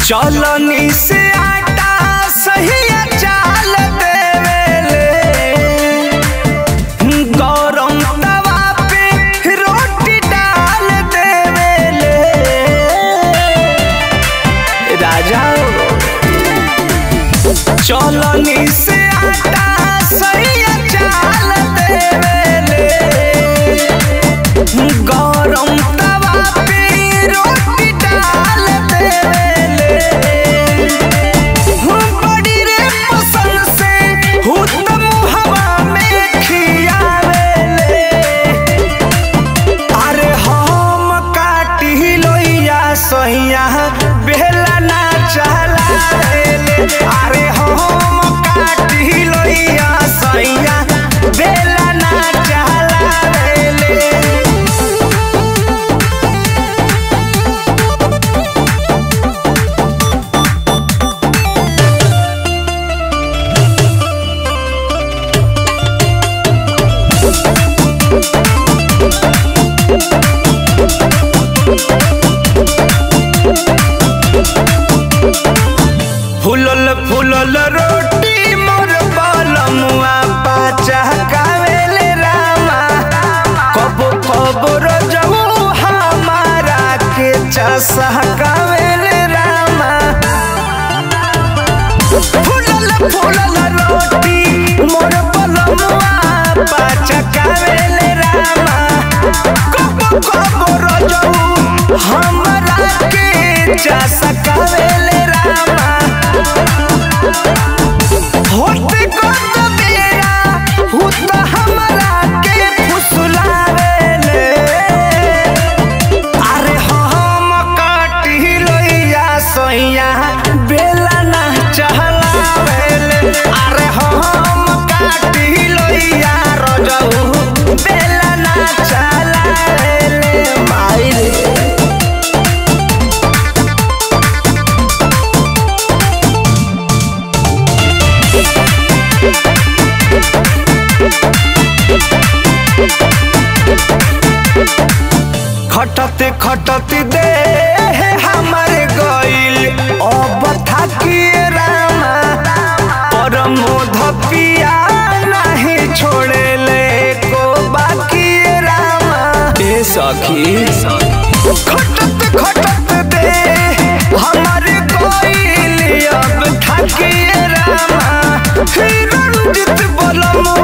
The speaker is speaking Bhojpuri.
चलनी से आटा सही चाल देवेले गरम तवा पे रोटी डाल देवेले राजा चलनी से आटा सही चाल देवेले गरम तवा पे रोटी डाल देवेले बड़ी रे पसंद से हुतम हवा में खियावेले अरे हम काटी लोइया सैया बेला ना चलावेले अरे हम काटी लोइया सैया बेला ना चलावेले फुलल फुलल रोटी मोर बलमुआ पाचा कावेले रामा कबो कबो रजऊ हमारा के चसा कावेले रामा फुलल फुलल रोटी मोर बलमुआ पाचा कावेले रामा कबो कबो रजऊ हमारा के चसा कावेले रामा होते कत बेरा हुत हमरा के फुसलावेले अरे हम काटी लोइया सैया बेला ना चहलावेले अरे हम काटी लोइया रजऊ बेला ना चलावेले माई रे खटते खटते दे हमारे गइल अब थाकिए रामा परमोध पिया नहीं छोड़े ले को बाकी रामा ए सखी खटते खटते दे हमारे गइल अब थाकिए रामा हे रंजित बलमो